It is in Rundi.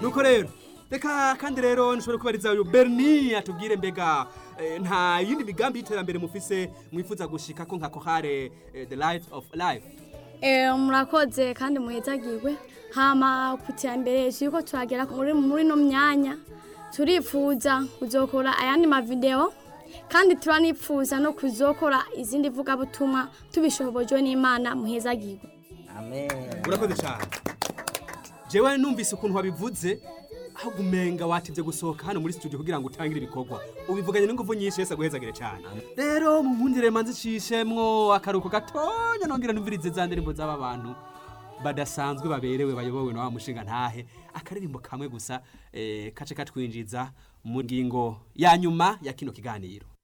nuko rero reka kandi rero nshobora kubariza uyu berni atubwire mbega eh, nta yindi migambi y'iterambere mufise mwifuza gushika ko nka kohare eh, the light of life Eh, murakoze kandi muhezagirwe hama ku iterambere turiko turagera muri muri no myanya turifuza kuzokora ayandi mavideo kandi turanifuza no kuzokora izindi vugabutumwa tubishobojwe n'imana muhezagirwe amen urakoze cyane jewe numvise ukuntu wabivuze aho gumenga watevye gusohoka hano muri studio kugira ngo utangire ibikorwa ubivuganye n'ingufu nyinshi yese aguhezagire cyane rero munkundire manzi cishemwo akaruko gatonya nongera numvirize za ndirimbo z'aba bantu badasanzwe baberewe bayobowe na wa mushinga ntahe akaririmbo kamwe gusa eh, kace katwinjiza mu ngingo ya nyuma ya kino kiganiro